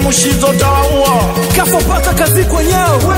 Mushizo tawaua Kafo paka kazi kwenyewe.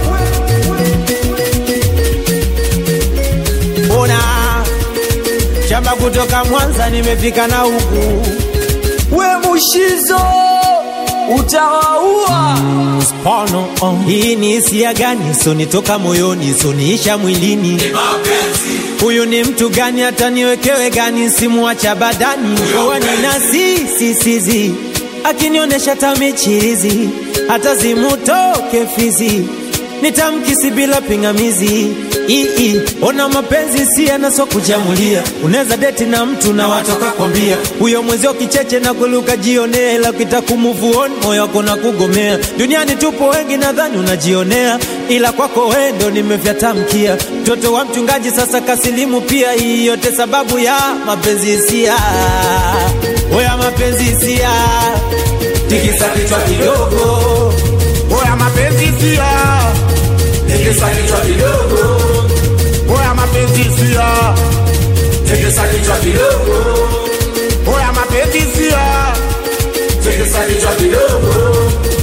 Ona shamba kutoka Mwanza nimefika na huku We Mushizo utawaua. Spano oh. Hii ni hisia gani? Sonitoka moyoni, soniisha mwilini. Huyu ni mtu gani? hata niwekewe gani? Simuacha badani wanina si si sizi akinionyesha tamichirizi, hata zimutoke fizi nitamkisi bila pingamizi. Ii, ona mapenzi si yanaso kujamulia, unaweza deti na mtu na watoka kwambia huyo mwezio kicheche na kuluka jionea, ila ukitaka kumove on moyo wako na kugomea. Duniani tupo wengi, nadhani unajionea, ila kwako wewe ndo nimevyatamkia. Mtoto wa mchungaji sasa kasilimu pia, hii yote sababu ya mapenzi hisia. Oya mapenzi hisia, tikisa kichwa kidogo Oya mapenzi sia tikisa kichwa kidogo Oya mapenzi sia tikisa kichwa kidogo Oya mapenzi sia tikisa kichwa kidogo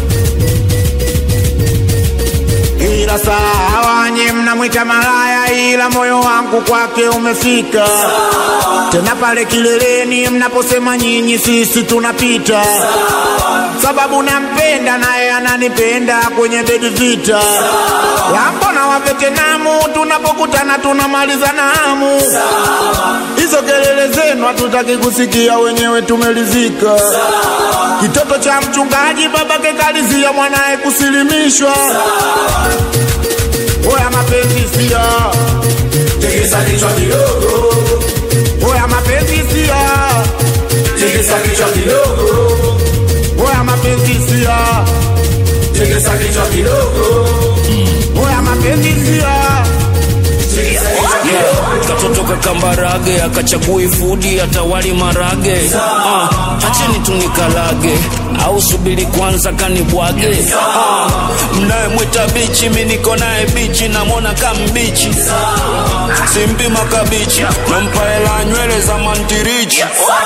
Ila sawa nye mnamwita malaya, ila moyo wangu kwake umefika. Tena pale kileleni mnaposema nyinyi, sisi tunapita, sababu nampenda naye ananipenda kwenye bedi vita. Lambo na wavetenamu tunapokutana tunamaliza namu. Hizo kelele zenu hatutaki kusikia, wenyewe tumelizika. Kitoto cha mchungaji babake kalizia mwanaye kusilimishwa. Oya mapenzi sia, tikisa kichwa kidogo oya mapenzi sia, tikisa kichwa kidogo oya mapenzi sia, tikisa kichwa kidogo oya mapenzi sia. katoto kakambarage akachagui fudi atawali marage ah, acheni tunikalage au subiri kwanza kanibwage ah, mnayemwita bichi mi niko naye bichi namwona kambichi simpima kabichi nampa hela nywele za mantirichi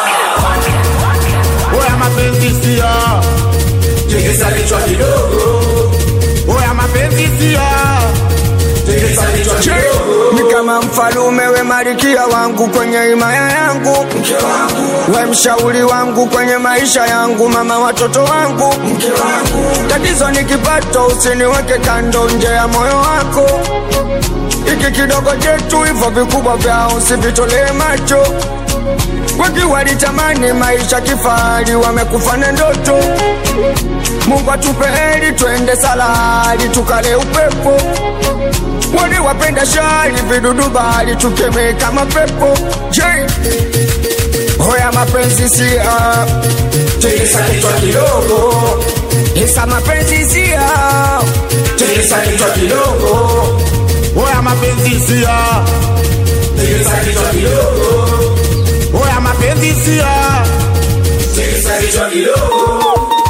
Oya mapenzi sia, tikisa kichwa kidogo oya mapenzi sia, tikisa kichwa kidogo ni kama mfalume we marikia wangu kwenye himaya yangu we mshauri wangu kwenye maisha yangu mama watoto wangu tatizo ni kipato usiniweke kando nje ya moyo wako iki kidogo chetu hivyo vikubwa vyao usivitolee macho wengi walitamani maisha kifahari wamekufa na ndoto mungu atupe heri twende salari tukale upepo wale wapenda shari vidudu bali tukeme kama pepo je hoya mapenzi sia tikisa kichwa kidogo isa mapenzi sia tikisa kichwa kidogo oya mapenzi sia, tikisa kichwa kidogo oya mapenzi sia. tikisa kichwa kidogo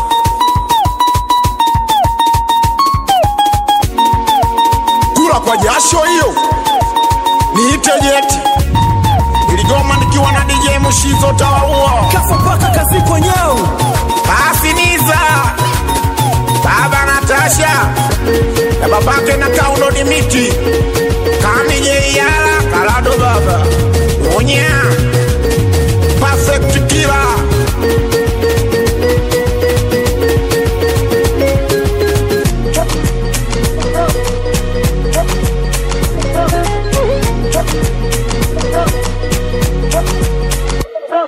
kula kwa jasho hiyo niite jeti iligoma nikiwa na DJ Mushizo tawaua Kafo paka kazi kwenyewe. basi niza baba Natasha na babake na kaundo ni miti